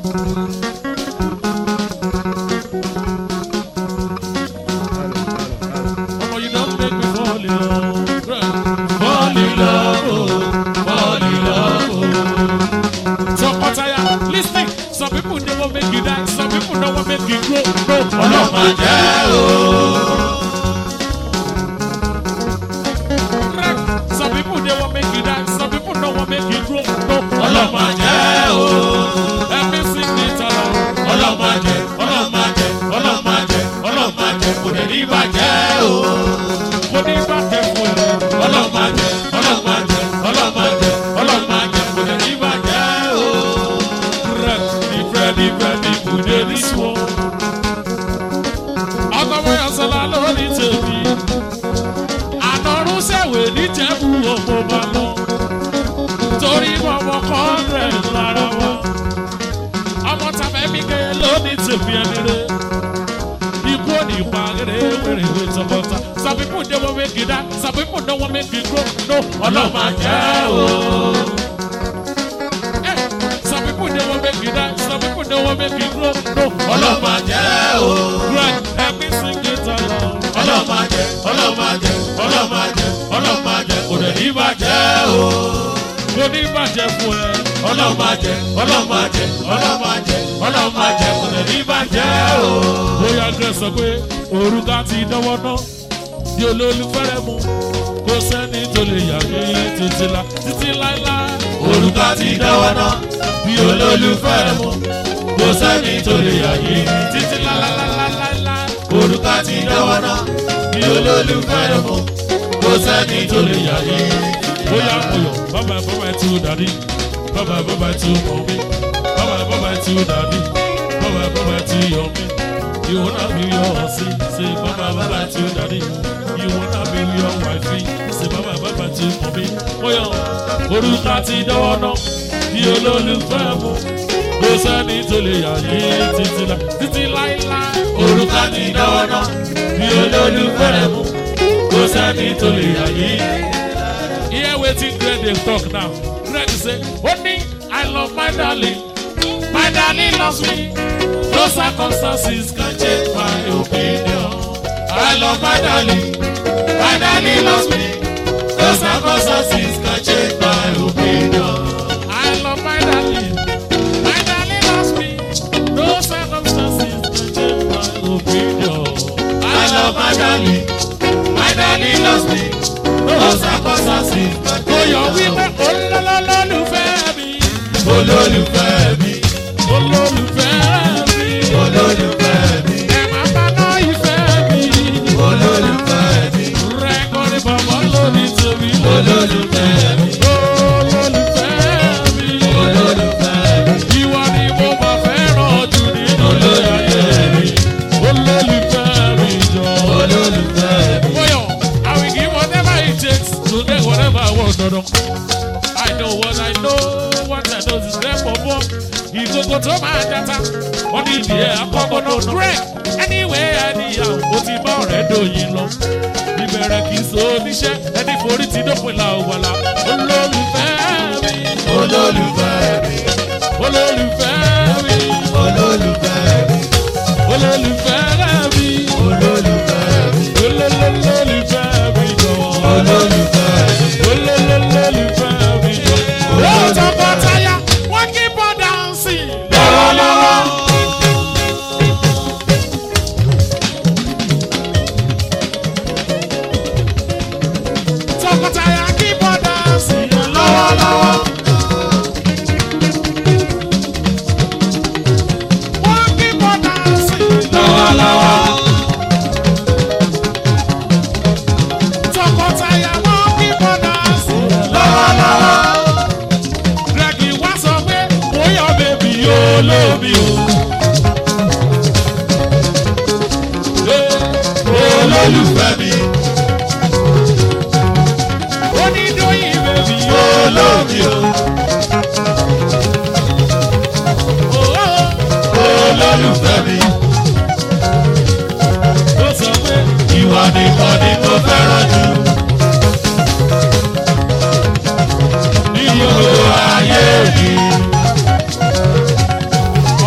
Ọmọ yìí náà make me fall in love. Fall in love, oh, fall in love. oh. Tọkọtaya, lis ten, some people dey wan make you die, some people no wan make you grow. No, ọlọ́mọ jẹ́ o. Some people dey wan make you die, some people no wan make you grow. No, ọlọ́mọ jẹ́ o. Ẹ̀mí sì ní tọ́lọ̀. Ọlọ́mọ jẹ́, ọlọ́mọ jẹ́, ọlọ́mọ jẹ́, ọlọ́mọ jẹ́, kò dẹ̀ ní bàjẹ́ o. Kò ní bàjẹ́ fún ẹ. Ọlọ́mọ jẹ́, ọlọ́mọ jẹ́, ọlọ́mọ jẹ́, ọlọ́mọ jẹ́, kò dẹ̀ ní bàjẹ́ o. Different, different people dey this world. Ọkọ̀wé ọ̀sán lórí tèmi. Ànọ̀rún sẹ̀wé níjẹ̀bú òpó bá lọ. Torí ọmọ kan rẹ̀ lára wa. Ọmọ tàbí mi ké lóní tèmi ẹni rẹ̀. Ikú òní pa rere wèrè wé tọkọta. Some people dey wan make you die, some people no wan make you grow. No, ọlọ́mọ jẹ́ o. Eh, Some people dey wan make you die, some people no wan make you grow. No, ọlọ́mọ jẹ́ o. Right, ẹbí sìnkì tọ̀lọ̀. Ọlọ́mọ jẹ́, ọlọ́mọ jẹ́, ọlọ́mọ jẹ́, ọlọ́mọ jẹ́, kò dẹ̀ ní bàjẹ́ o. Kò ní bàjẹ́ fún ẹ. Ọlọ́mọ jẹ́, ọlọ́mọ jẹ́, ọlọ́mọ jẹ́, ọlọ́mọ jẹ́, kò dẹ̀ ní bàjẹ́ o. Bóyá Grace sọ pé òrùka ti dánwọ́ náà di olólùfẹ́rẹ́ mu kò sẹ́ni tó lè yà mí títí la títí láíláí. Òrùka ti dáwọ́ náà bí olólùfẹ́ mu. Kò sẹ́ni tó lè yà yí. títí láíláíláíláí. Òrùka ti dáwọ́ náà bí olólùfẹ́ mu. Kò sẹ́ni tó lè yà yí. bóyá moyọ̀ bàbá bàbá ẹ̀ tú dàdí bàbá bàbá ẹ̀ tú mọ̀ mí bàbá bàbá ẹ̀ tú dàdí bàbá bàbá ẹ̀ tú yọ̀ mí. ìwọ náà bí yọ ọ sí ṣe bàbá bàbá ẹ̀ tú dàdí ìwọ náà bí yọ wáìfì ṣe bàbá bàbá ẹ̀ tú mọ̀ mí. bóyá orúkọ ti dánwọ́ náà bí olólùfẹ́ mu kò sẹ́ni tó lè yà yí títí la títí láíláí. Òrùka ti dáwọ́ náà bí olólùfẹ́ mu. Kò sẹ́ni tó lè yà yí. Hear wetin Greg dey talk now. Greg say, Only I love my darling. My darling loves me. No circumstances can change my opinion. I love my darling. My darling loves me. No circumstances can change my opinion. I love my darling. My darling loves me. No circumstances can change my opinion. I love my darling. My darling loves me. No circumstances can Kò change yọ my wípé olólùfẹ́ mi. olólùfẹ́ mi. Olólùfẹ́ mi. olólùfẹ́ mi. Ẹ máa bá náà ìfẹ́ mi. olólùfẹ́ mi. Rẹ́kọ̀dì bàbá lórí tèmi. olólùfẹ́ mi. Olólùfẹ́ mi. olólùfẹ́ mi. Ìwọ ni mo máa fẹ́ràn jù nínú ilé ayé mi. Olólùfẹ́ mi jọ. olólùfẹ́ mi. Bóyọ̀, I will give whatever it takes to get whatever I want dandan. I know what I know, what I know is there for more. Ìkókó tó máa jata, wọ́n ní ìdí ẹ̀ akọ́kọ́ náà. Greg, anyway, anyhow, ó ti bá ọ̀rẹ́ dòyìn lọ. Ìbẹ̀rẹ̀ kì í so oníṣẹ́, ẹni forí ti dópin la ò wàlà. Olólùfẹ́ mi, olólùfẹ́ mi. olólùfẹ́ mi, olólùfẹ́ mi. olólùfẹ́ mi, olólùfẹ́ mi. olólùfẹ́ mi jọ̀wọ́. olólùfẹ́ mi. olólùfẹ́ mi jọ̀wọ́. Ó tọkọtaya, wọ́n keep on dancing. lọ́wọ́lọ́wọ́. Tọkọtaya keep on dancing. lọ́wọ́lọ́wọ́. Wọ́n keep on dancing. lọ́wọ́lọ́wọ́. Tọkọtaya wọ́n keep on dancing. lọ́wọ́lọ́wọ́. Greg wá sọ pé bóyá bèbí yóò lómi o. olólùfẹ́ mi. Onídóyìn bèbí yóò olómi o. lómi o. olólùfẹ́ mi. Ó sọ pé ìwà nìkan ni mo fẹ́ràn jù. nínú ayé mi.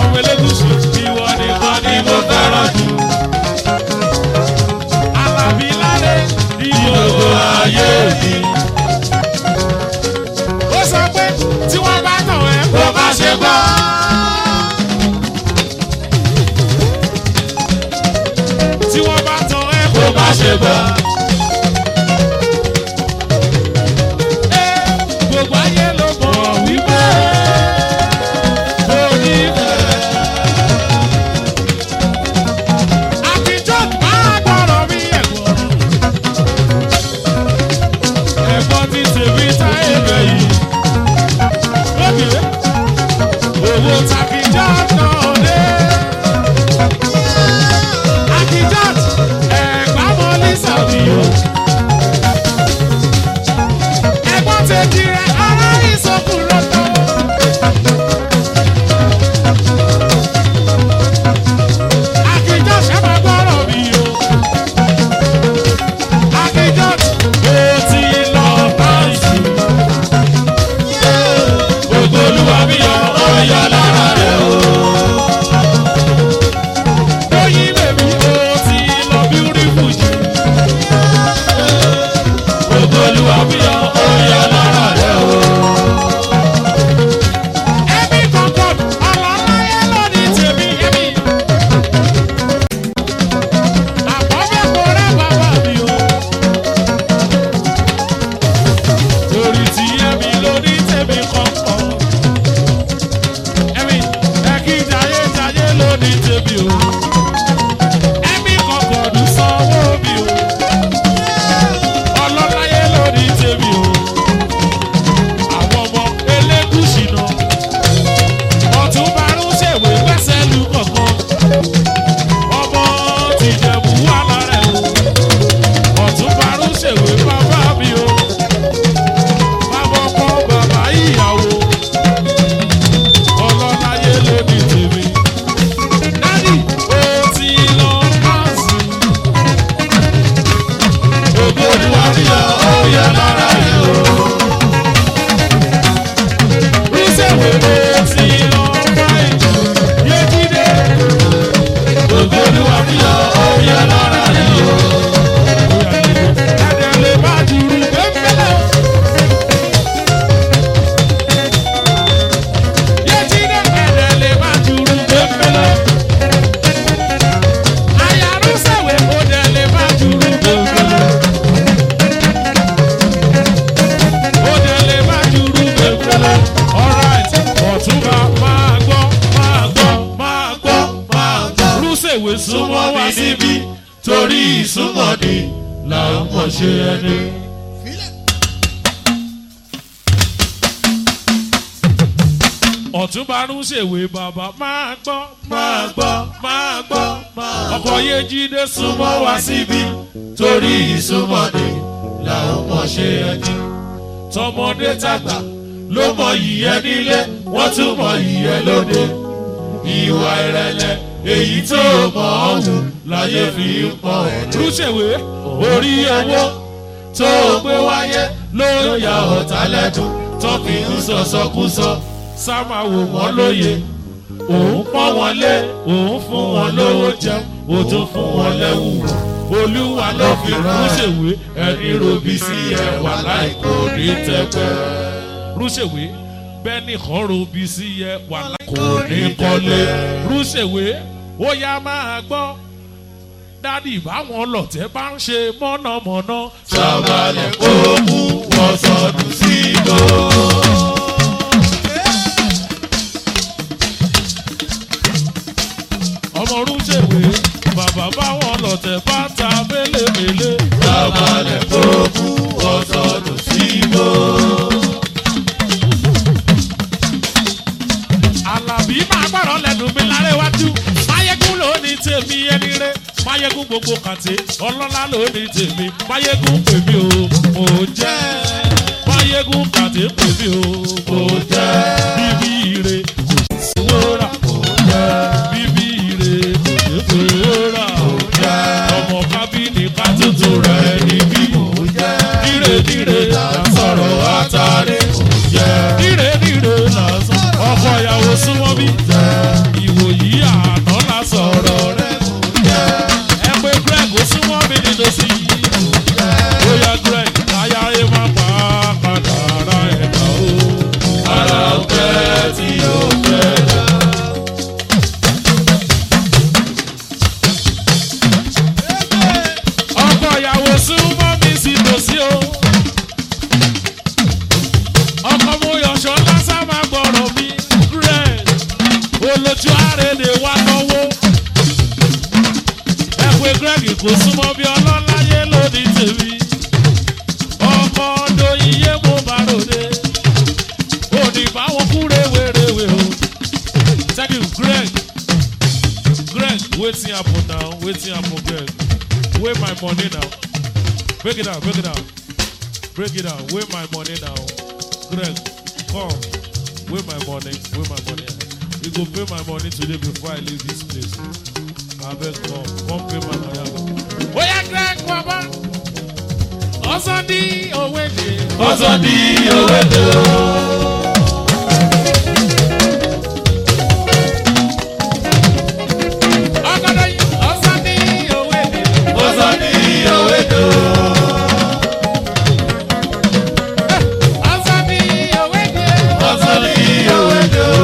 má ṣe gbà. gbogbo ayé ló mọ̀ wípé mo ní fẹ́. àtijọ́ máa gbọ́rọ̀ mi ẹ̀gbọ́n. ẹ̀gbọ́n ti tèmi táyé bẹ̀ yìí. lókè owó tàkìjà náà dé. àtijọ́ ẹ̀gbọ́n mọ́ ní sàbí o. ẹ̀gbọ́n tèmi rẹ̀ ara ìsọkùn lọ́tọ̀. Akíjọ́ ṣe máa gbọ́rọ̀ mi o. Akíjọ́ ó ti lọ báyìí. Gbogbo olúwa mi yọ ọ̀yọ́ lára rẹ̀ o. Lóyún bèbí ó ti lọ beautiful jù. Gbogbo olúwa mi yọ ọ̀yọ́ lára rẹ̀ o. Ẹbí kankan ọlọ́láyé lónìí tèmi ẹbí. Àkọ́bẹ̀ kò rẹ́ bàbá mi o. Torí tí ẹbí lónìí tèmi kankan. Ẹbí ẹkí jayé jayé lónìí tèmi o. Ẹbí kankan ọdún sanwó mi o. Ọlọ́láyé lónìí tèmi o. Àwọn ọmọ elégùsì náà ọtún barún ṣèwé gbẹ́sẹ̀ lu kọ̀ọ̀kan ọmọ tìjẹ̀bù wà lára ẹ̀ o ọtún barún ṣèwé bàbá mi o bàbá ọkọ bàbá ìyàwó ọlọ́láyé lónìí tèmi dádì ó ti lọ káàsì Gbogbo olúwa mi yọ ọ̀yọ́ lára rẹ̀ o. rúṣèwé ó ti lọ káàsì yéjídé Gbogbo olúwa mi yọ ọ̀yọ́ lára rẹ̀ o. ẹ̀dẹ̀ lè má jùrù pépélé. Yéjídé ẹ̀dẹ̀ lè má jùrù pépélé. Àyàrúsẹ̀wé ó dẹ̀ lè má jùrù pépélé. Ó dẹ̀ lè má jùrù pépélé. Alright, ọ̀túnba máa gbọ́, máa gbọ́, máa gbọ́, máa gbọ́. Rúṣèwé súnmọ́ Súnmọ́ wá mi síbí. níbí torí ìsúnmọ́ ni là ń mọ̀ ṣe ẹni. ọ̀túnba rúṣèwé bàbá máa gbọ́ máa gbọ́ máa gbọ́ ọkọ̀ yéjídé súnmọ́ wá síbí torí ìsúnmọ́ ni là ń mọ̀ ṣe ẹni. tọmọdé tàgbà ló mọ ìyẹn nílé wọ́n tún mọ ìyẹn lóde. ìwà ìrẹ̀lẹ̀ èyí tó mọ̀ ọ́ wù láyé fi ń pọ̀ ẹ̀. rúṣèwé orí owó tó gbé wáyé ló ya ọ̀tá lẹ́dùn tó fi ń sọ̀sọ́kúsọ. sáma wò wọ́n wọ́n lóye lóye òun pọ́n wọn lé òun fún wọn lówó jẹun ó tún fún wọn lẹ́wù wọ̀. olúwa ló ló fi fi rán rúṣèwé ẹni robi sí ẹwà láìkò ní tẹpẹ. rúṣèwé bẹ́ẹ̀ nìkan robi sí yẹ wà láì kò ní kọ́lé. rúṣèwé ó yá máa gbọ́ dádì báwọn lọ̀tẹ̀ bá ń ṣe mọ̀nàmọ́ná sábàlẹ̀ kó mú wọn sọdún sí igbó. ọmọ rúṣèwé bàbá báwọn lọ̀tẹ̀ bá ta mélèmélé sábàlẹ̀ kó mú wọn sọdún sí igbó. alábí máa gbọ́dọ̀ lẹ́nu mi lárẹ́wájú máyégún ló ní tèmi ẹni rẹ máyégún gbogbo kàtẹ́ ọlọ́lá ló ní tèmi máyégún pèmí o mo jẹ́ máyégún kàtẹ́ pèmí o mo jẹ́ bíbí ire kò sí wúrà mo jẹ́ bíbí ire kò sí wúrà mo jẹ́ ọmọ kábínì ká tuntun rẹ̀ níbí mo jẹ́ ire ire là ń sọ̀rọ̀ àtàrí mo jẹ́ ire ire là ń sọ̀rọ̀ ọkọ ìyàwó súnmọ́ bí ìwòyí àná la sọ̀rọ̀ rẹ̀ ẹ pé greg ó súnmọ́ mi nínú sí i bóyá greg láyà ẹ má pa kàdàrà ẹ̀dá o. ara ọ̀pẹ tí yóò olójú àrèdè wá lọ́wọ́ ẹ pé greg kò súnmọ́ bí ọlọ́láyé lóní tèmi ọkọ̀ ọdọ iye mo bá ròde òní báwọn kú rèwerèwe o thank you greg greg wetin happen now wetin happen greg where my money now break it down break it down break it down where my money now greg come where my money where my money you go pay my money today before i leave this place abeg come come pay my money. oya greg baba ọsàn di owó èdè. ọsàn di owó èdè o. ọgọdọ yìí ọsàn di owó èdè. ọsàn di owó èdè o. ọsàn di owó èdè. ọsàn di owó èdè o.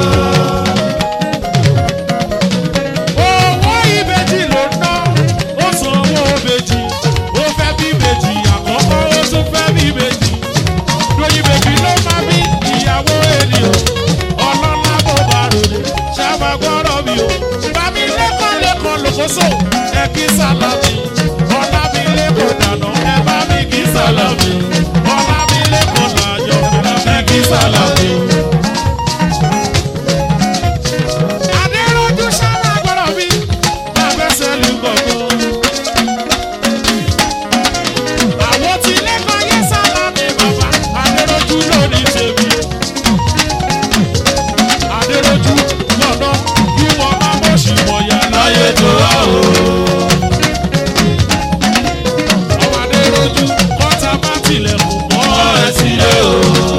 owó ìbejì ló ná ó san owó ìbejì ó fẹ́ bí ìbejì àkọ́kọ́ ó tún fẹ́ bí ìbejì lóyún ìbejì ló máa bí ìyàwó ènìyàn ọlọ́lá bó bá ròde ṣáàbà gbọ́dọ̀ mi o bàmí lẹ́kọ̀ọ́ lẹ́kọ̀ọ́ lòkóso ẹ kí sálàmì ọ̀la mi lẹ́kọ̀ọ́ dáná ẹ bá mi kí sálàmì ọ̀la mi lẹ́kọ̀ọ́ làjọ ẹ kí sálàmì. Adéròjú sábà gbọ́dọ̀ bí abẹ́sẹ̀ lù gbọ̀ngàn. Àwọn tí lẹ́kọ̀ọ́ yé sálámì bàbá Adéròjú lónìí tèmi. Adéròjú lọ́dọ̀ kí wọ́n máa bọ̀ sí wọ̀nyá láyé láyé tó wá o. ọmọ Adéròjú kọ́ta bá tilẹ̀kùn mọ́ ẹ ọ̀rẹ́ sílé o.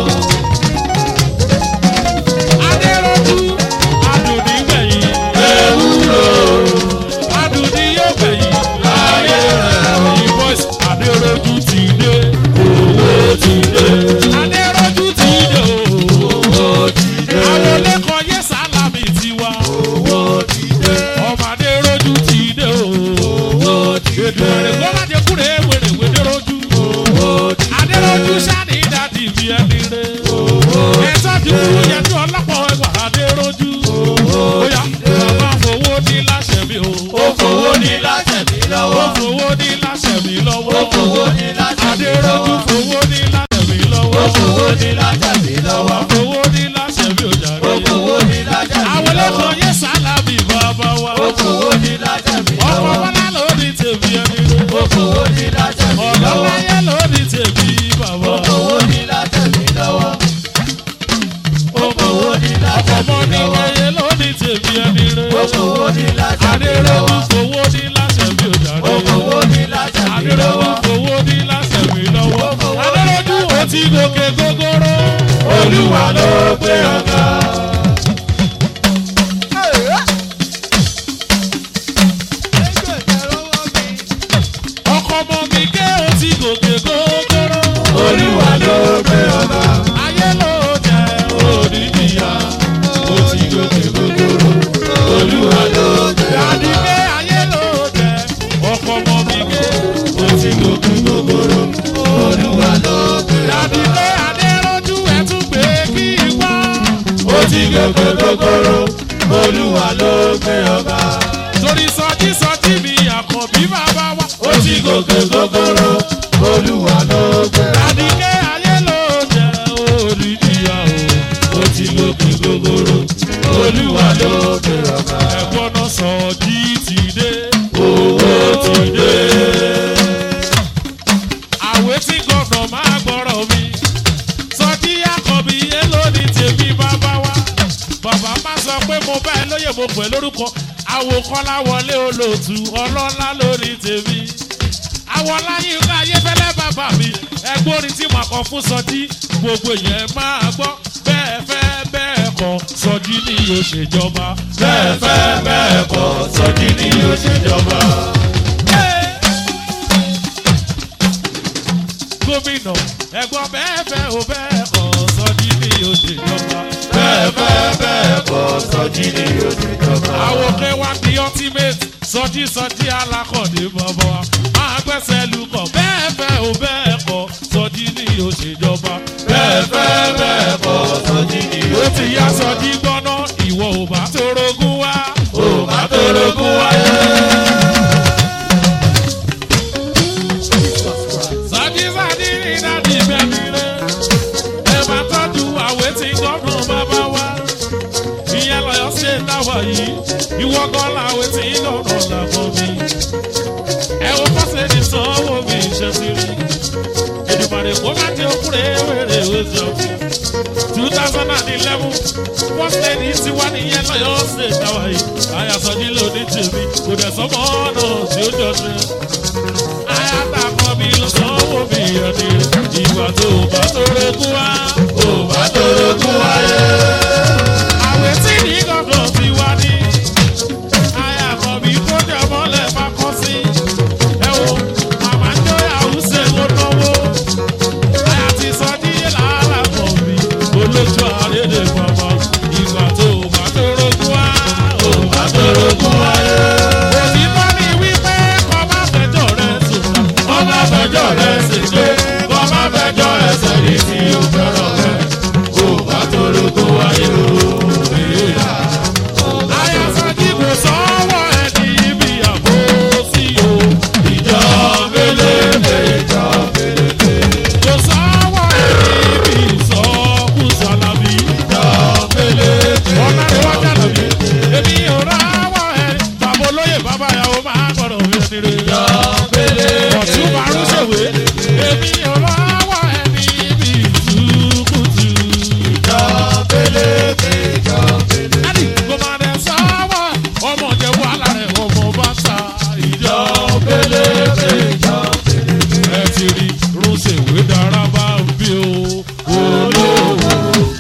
Adéròjú adùnní gbẹ̀yìn ewúro adùnní yóò gbẹ̀yìn láyé rẹ̀ o. Ẹ̀yin boys Adéròjú ti dé. owó ti dé. Adéròjú ti dé o. owó ti dé. Àwọn lẹ́kọ̀ọ́ yé sálámì tiwa. owó ti dé. Ọmọ Adéròjú ti dé o. owó ti Ètò dé. ẹ̀rẹ̀ kọ́ láti kúrè wèrèwé déròjú. owó ti dé. Adéròjú sáni dàdí bí ẹni rẹ̀. Ẹ̀sọ́ ti kúrú yẹn tí ọlọ́pọ̀ ẹgbà Adéròjú. Bóyá bàbá fowó ní láṣẹ mi o. ó fowó ní láṣẹ mi Ó lọ́wọ́. fowó ní láṣẹ mi lọ́wọ́. ó fowó ní láṣẹ mi Adéròjú lọ́wọ́. fowó ní láṣẹ mi lọ́wọ́. ó fowó ní láṣẹ mi lọ́wọ́. Fowó ní láṣẹ mi ò jàre. ó fowó ní láṣẹ mi Àwọn lọ́wọ́. lẹ́kọ̀ọ́ yé sálámì bàbá wa. ó fowó ní láṣẹ mi Ọkọ̀ lọ́wọ́. bọ́lá ló ní tèmi ẹni rẹ̀. ó fowó ní láṣẹ mi lọ́wọ́. Ọ̀lọ́láyé ló ní tèmi bàbá. ó fowó ní láṣẹ mi lọ́wọ́. ó fowó ní láṣẹ Ọmọ mi ní lọ́wọ́. wáyé ló ní tèmi ẹni ó rẹ̀. fowó ní láṣẹ mi Adéròjú lọ́wọ́. fowó ní láṣẹ mi ò jàre. ó fowó ní láṣẹ mi Adéròjú lọ́wọ́. fowó ní láṣẹ mi lọ́wọ́. Ó fowó ní Adéròjú ó ti gòkè gógóró. olúwa ló gbé ọ̀gá. Ọkọ̀ ọmọ mi ké ó ti gòkè gógóró. olúwa ló gbé ọ̀gá. Ayé ló jẹ́ òdìdíyà. ó ti gòkè gògòrò. olúwa ló gbé ọ̀gá. Àdìgbé ayé ló jẹ́ ọkọ̀ ọmọ mi ké. ó ti gòkè gògòrò. olúwa ló gbé ọ̀gá. Àdìgbé Adéròjú ẹ̀ tún gbé kí n wá. ó ti gòkè gògòrò. olúwa ló gbé ọ̀gá. Torí sọjí sọjí mi àkànbí bàbá wa. ó ti gòkè gògòrò. olúwa ló gbé ọ̀gá. Àdìgbé ayé ló jẹ́ òdìdíyà o. ó ti gòkè gògòrò. olúwa ló gbé ọ̀gá. Ẹ̀gbọ́n náà sọjí ti dé. owó ti dé. Àwé tí gọ̀nà máa gbọ́rọ̀ mi. Sọjí àkànbí yé lónìí tèmi bàbá wa. Bàbá má sọ pé mo bá ẹ lóye mo pè lórúkọ. Àwòkọ́lá wọlé olóòtú ọlọ́lá lórí tèmi. Àwọn láyé ńlá ayéfẹ́lẹ́ bàbá mi. Ẹgbẹ́ orin tí màá kọ fún Sọjí. Gbogbo yẹn máa gbọ́. Bẹ́ẹ̀ fẹ́ bẹ́ẹ̀ kọ́ Sọjí ni yóò ṣèjọba. bẹ́ẹ̀ fẹ́ bẹ́ẹ̀ kọ́ sọ́jí ni yóò ṣèjọba. gómìnà ẹ̀gbọ́n bẹ́ẹ̀ fẹ́ ò bẹ́ẹ̀ kọ́ Sọjí ni yóò ṣèjọba. bẹ́ẹ̀ fẹ́ bẹ́ẹ̀ kọ́ sọ́jí ni yóò ṣèjọba. àwòké wa di ultimate Sọjí Sọjí alákọ̀dé bọ̀bọ̀ wa máa gbẹ́sẹ̀ lukọ̀ bẹ́ẹ̀ fẹ́ ò bẹ́ẹ̀ kọ́ Sọjí ni yóò ṣèjọba. bẹ́ẹ̀ fẹ́ bẹ́ẹ̀ kọ́ sọ́jí ni yóò ó ti yá Sọjí gbọ́ná ìwọ ò bá tó rogún wá. ò bá torogún wáyé. Sọ́jí sọ́jí ní dáàdi bẹ́ẹ̀ni rẹ̀. Ẹ máa tọ́jú àwẹ̀ tí gọ́dùn bàbá wa. Ìyẹn lọ́yọ̀ ṣe dáwọ̀ yìí. Ìwọ gan làwẹ̀ tí gọ́dùn làbọ̀ mi. Ẹ wo fọ́sẹ̀ ní sanwó mi ṣe ti rí. Èdùmàrè kó má jẹ́ òkúrẹ́ wẹ̀rẹ̀ wẹ̀jọ. two thousand and eleven first lady ti wá nìyẹn lọ́yọ̀ ṣe dáwọ̀ yìí. Àyàsọ́jí ló ní tèmi. Kò dẹ̀ sọ́mọ́ náà tí ó jọ sí àtàkọ́ mi ló sanwó mi ọ̀dẹ ìwà tó bá tó regún wá. ò bá torogún wáyé. àwẹ̀ tí ní gọ́dọ̀ ti wá ní. àyàkọ́ mi kó jẹ mọ́lẹ̀ bá kọ́ sí. ẹ wo màmá ń jọ àwùsẹ̀ ló náwó. àyà ti sọ díẹ̀ lára kọ̀ mi. olójú àrédè bàbá ìwà tó bá tó regún wá. ò bá torogún wáyé. òtítọ́ ni wípé kọ́ bá fẹjọ́ rẹ̀ sùn. kọ́ má fẹjọ́ rẹ̀ sì pé kọ́ má fẹjọ́ rẹ̀ sẹ́ni tí ó fẹ́ràn rẹ̀. ò bá torogún wáyé o. Ayasadi kò sọ́wọ́ ẹni ibi àbò sí o. ìjọ mélèlè ìjọ mélèlè Kò sọ́wọ́ ẹni ibi ìsọkúsọ lábí. ìjọ mélèlè Ọ̀nà ìwájà lòdì. Èmi ò ráwọ̀ ẹni. Bàbá olóyè bàbá ìyàwó máa gbọ́dọ̀ fi ẹni rè. ìjọ mélèlè Ọ̀tún márùn ṣèwé. Èmi ò ráwọ̀ ẹni ibi ìsúkúsù. ìjọ mélèlè ìjọ mélèlè Ádì kò máa dẹ̀ sọ́wọ́. Ọmọ jẹ́ wàhálà rẹ̀ ọmọ bá ta ìjọ. ìjọ mélèlè ìjọ mélèlè. ẹ ti rí rúnṣèwé dára bá ń bí o. olówó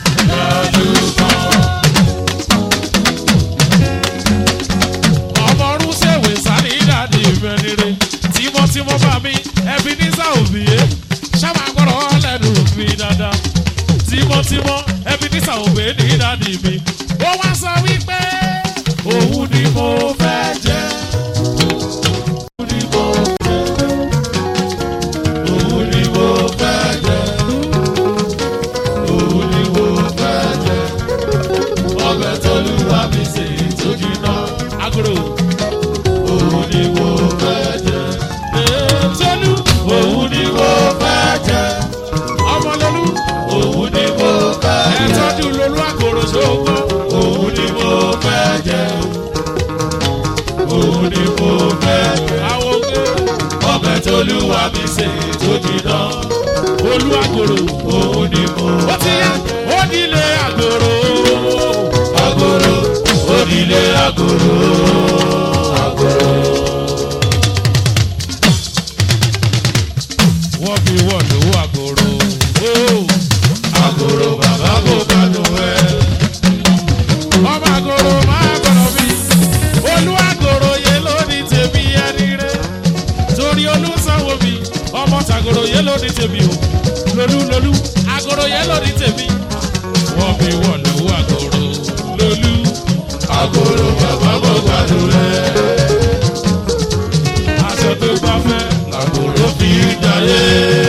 ọmọ rúnṣèwé sáré dáàdi ìfẹ́nire tímọ́tímọ́ bá mi ẹbí ní sàòbíyé sábà gbọ́dọ̀ lẹ́nu mi dáadáa tímọ́tímọ́ ẹbí ní sàòbíyé ní dáàdi mi ó wá sọ wípé òun ni mo fẹ́ jẹ́. Òun ni mo fẹ́ jẹ́. Òun ni mo fẹ́ jẹ́. Òun ni mo fẹ́ jẹ́. Ọbẹ̀ t'Olúwa mi sè tó jiná. agolo Òun ni mo fẹ́ jẹ́. tolu Òun ni mo fẹ́ jẹ́. ọmọlólú. Òun ni mo fẹ́ ẹ jẹ́. tọ́jú lolú àgòrò sóko. Òun ni mo fẹ́ jẹ́. Òun ni mo fẹ́ jẹ́. àwọn oge Ọbẹ̀ t'Olúwa mi sè tó jiná. olú àgòrò. Òun ni mo ó ti yá ó nílé àgòrò. agoro onílé agoro agoro. wọ́n fi wọ́n lówó àgòrò. Ó, agoro bàbá kò gbádùn ẹ. ọmọ àgòrò máa gbọ́dọ̀ bí. olú àgòrò yé ló ní tèmi ẹni rẹ̀. torí olú sanwó mi ọmọ tàgòrò yé ló ní tèmi o. lolú lolú àgòrò yé ló ní tèmi. wọ́n fi wọ́n lówó àgòrò. lolú agoro bàbá kò gbádùn ẹ. aṣọ tó bá fẹ́. agoro fi jayé.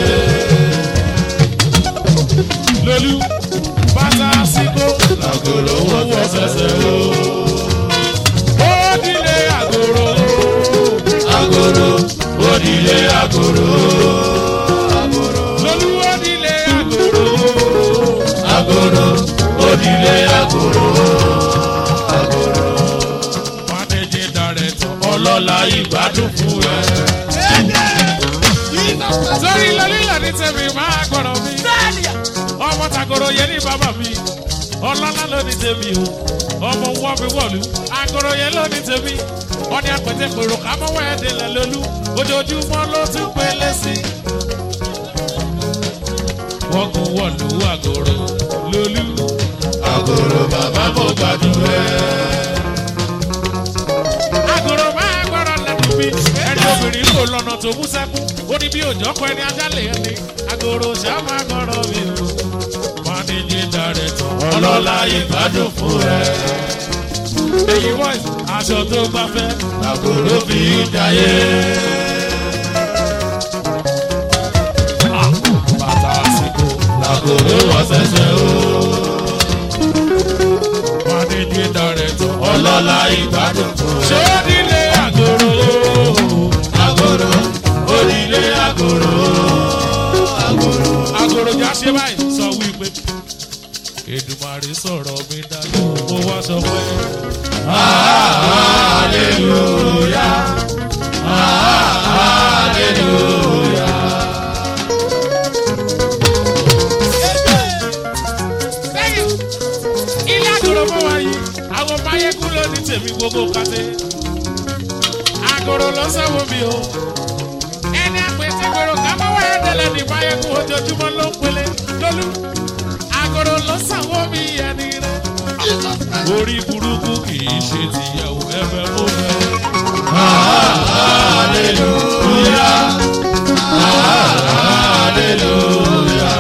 lolú bàtà síkó. agoro wọ́n fẹ́ sẹ́sẹ́ o. ó nílé àgòrò. agoro onílé agoro. lolú ó nílé àgòrò. agoro onílé agoro. managing director. ọlọ́lá ìgbádùn fún ẹ. sórí lọ́lílọ́ ní tẹ̀mí máa gbọ́dọ̀ mi. ọmọ tàgòrò yẹn ní bàbá mi. ọlọ́lá ló ní tèmi o. ọmọ wọ́n mi wọ̀lú. àgòrò yẹn ló ní tèmi. wọ́n ní apẹ̀tẹ̀ pèrò kámọ́wọ́ ẹ̀ délẹ̀ lólú. ojoojúmọ́ ló tún pélé sí. wọ́n kún wọ̀lú àgòrò lólú. agoro bàbá kò gbádùn ẹ. àgòrò máa gbọ́dọ̀ lẹ́nu mi. ẹni obìnrin kò lọ́nà tó mú sẹ́kù. ó ní bí òjò kọ ẹni ajá lè ẹni. àgòrò ṣá máa gbọ́dọ̀ mi o. managing director. ọlọ́lá ìgbádùn fún ẹ. èyí voice aṣọ tó bá fẹ́. agoro fi jayé. Ah, bàtà àsìkò. agoro wọ́n sẹ́sẹ́ o. managing ìyá rẹ̀ tán. ọlọ́lá ìgbádùn tó ṣé ó nílé àgòrò agoro onílé agoro agoro. àgòrò jà ṣe báyìí sọ wípé Èdùmàrè sọ̀rọ̀ mi dájú mo wá sọ pé hallelujah hallelujah. ilé àgòrò mọ́ wáyé àwọn máyégún ló ní tèmi gbogbo kàté àgòrò ló sanwó mi o ẹni àpètè gbòòrò kámọ́ wáyé tẹ́lẹ̀ ní máyégún ojoojúmọ́ ló ń pele lólú àgòrò ló sanwó mi ẹni rẹ orí burúkú kì í ṣe tìyàwó ẹ̀fẹ̀ mú fẹ́. hallelujah hallelujah.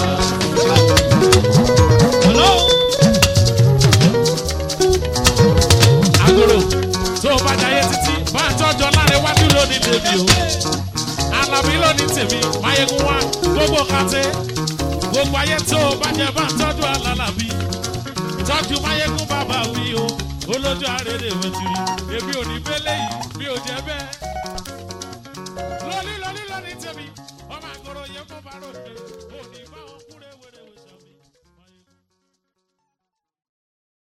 àgòrò tó o bá jayé títí bá a tọ́jọ́ láre wájú lónìí tèmi o alábí lónìí tèmi máyégún wá gbogbo kàtẹ́ gbogbo ayé tó o bá jẹ bá a tọ́jú alálàbí tọ́jú máyégún bàbá wí o olójú àrèrè wẹ̀tìrì èmi ò ní bẹ́lẹ̀ yìí mi ò jẹ́ bẹ́ẹ̀ lóní lóní lóní tèmi ọmọ àgòrò yẹ kó bá rò dé.